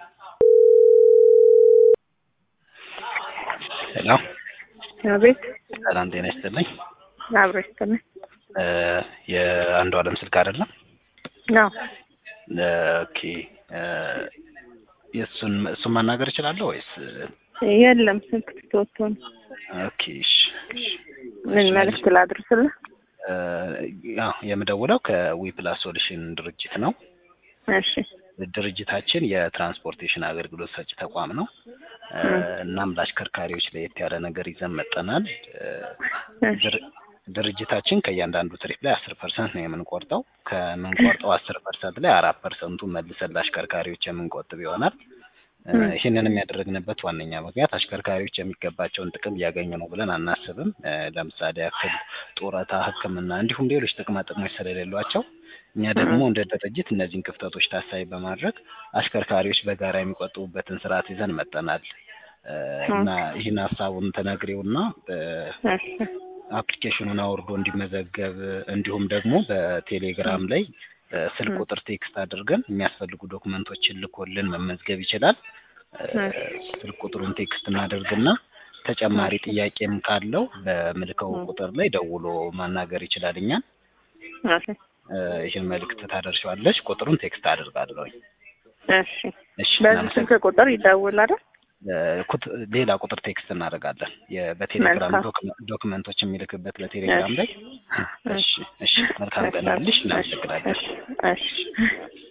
ሄሎ አቤት ሰላም ጤና ይስጥልኝ። አብሮ ይስጥልኝ። እ የአንዱ አለም ስልክ አይደለም? ነው ኦኬ እ የእሱን እሱን ማናገር እችላለሁ ወይስ? የለም ስልክ ትቶቶ ነው። ኦኬ እሺ እሺ። ምን መልዕክት ላድርስልህ? እ ያው የምደውለው ከዊፕላስ ሶሉሽን ድርጅት ነው። እሺ ድርጅታችን የትራንስፖርቴሽን አገልግሎት ሰጪ ተቋም ነው። እ እናም ለአሽከርካሪዎች ለየት ያለ ነገር ይዘን መጠናል። እ እሺ ድር- ድርጅታችን ከእያንዳንዱ ትሪፕ ላይ አስር ፐርሰንት ነው የምንቆርጠው። ከምንቆርጠው አስር ፐርሰንት ላይ አራት ፐርሰንቱ መልሰን ለአሽከርካሪዎች የምንቆጥብ ይሆናል። እ ም። ይህንንም ያደረግንበት ዋነኛ ምክንያት አሽከርካሪዎች የሚገባቸውን ጥቅም እያገኙ ነው ብለን አናስብም። እ ለምሳሌ ያክል ጡረታ፣ ሕክምና እንዲሁም ሌሎች ጥቅማ ጥቅሞች ስለሌሏቸው እኛ ደግሞ እንደ ድርጅት እነዚህን ክፍተቶች ታሳቢ በማድረግ አሽከርካሪዎች በጋራ የሚቆጥቡበትን ስርዓት ይዘን መጠናል እ እና ይህን ሀሳቡን ተነግሬውና እሺ አፕሊኬሽኑን አውርዶ እንዲመዘገብ እንዲሁም ደግሞ በቴሌግራም ላይ እ ስልክ ቁጥር ቴክስት አድርገን የሚያስፈልጉ ዶክመንቶችን ልኮልን መመዝገብ ይችላል። እ ስልክ ቁጥሩን ቴክስት እናደርግና ተጨማሪ ጥያቄም ካለው በምልከው ቁጥር ላይ ደውሎ ማናገር ይችላል እኛን። እሺ እ ይህን መልእክት ታደርሻለች። ቁጥሩን ቴክስት አድርጋለሁኝ። እሺ እሺ በዚህ እናመሰግ- ስልክ ቁጥር ይደውል አይደል? እ ኩት- ሌላ ቁጥር ቴክስት እናደርጋለን። የ- በቴሌግራም መልካም። ዶክመ- ዶክመንቶች የሚልክበት በቴሌግራም ላይ። እሺ እሺ እሺ መልካም ቀን ይሁንልሽ። እናመሰግናለን። እሺ እሺ